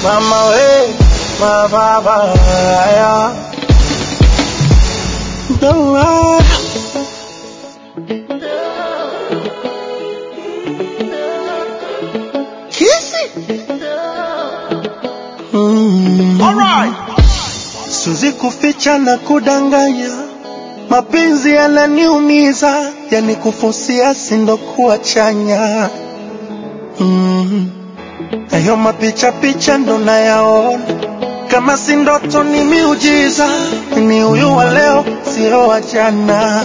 mama we mababaya Doa. Kisi mm. Siwezi kuficha na kudanganya, mapenzi yananiumiza, yani kufusia sindo kuwa chanya mm. Ayo mapicha picha ndo nayaona, kama si ndoto ni miujiza, ni huyu wa leo sio wa jana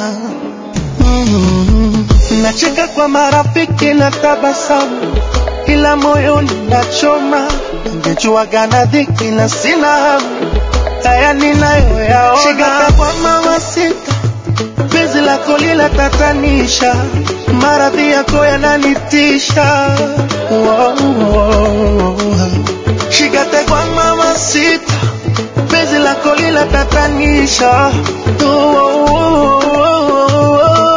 mm. Nacheka kwa marafiki na tabasamu, ila moyoni nachoma, ningejuaga na dhiki na sina hamu haya ninayoyaona. Shika kwa mama sita, penzi lako linatatanisha, maradhi yako yananitisha. Wow, wow. Shikate kwa mama sita, penzi lako linatatanisha. Wow,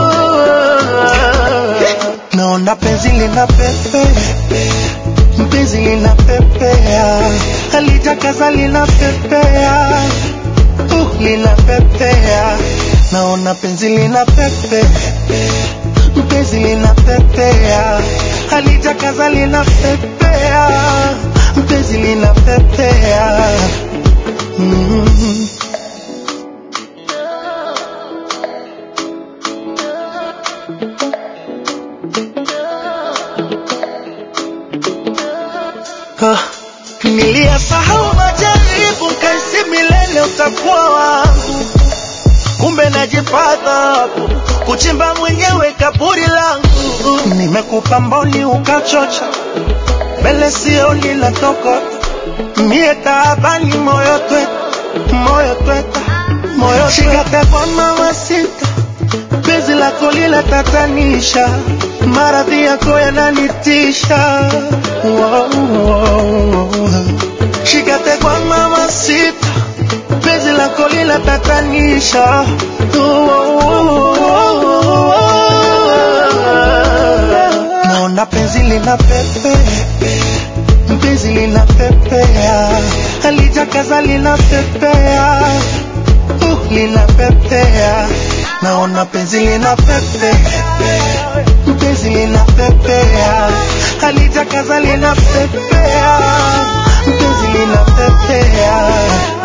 naona penzi lina pepe mpenzi lina pepea halitakaza lina pepea uh, lina pepea naona penzi lina pepe mpenzi lina pepea halitakaza lina pepea mpenzi lina pepea mm. Ah, Niliyasahau majaribu, kaisi milele utakuwa wangu, kumbe najipata hapo kuchimba mwenyewe kaburi langu. Nimekupa mboni ukachocha, mbele sioni la toko, mie taabani moyo tweta, moyo tweta, moyo shikate kwa mama sita, penzi lako linatatanisha, maradhi yako yananitisha. Wow, wow. Shikate kwa mama sita, penzi lako linatatanisha. Wow. Naona penzi lina pepe, penzi lina pepea, halijakaza lina pepea, uh, lina pepea. Naona penzi lina pepe, penzi lina pepea, halijakaza lina pepea, penzi lina pepea.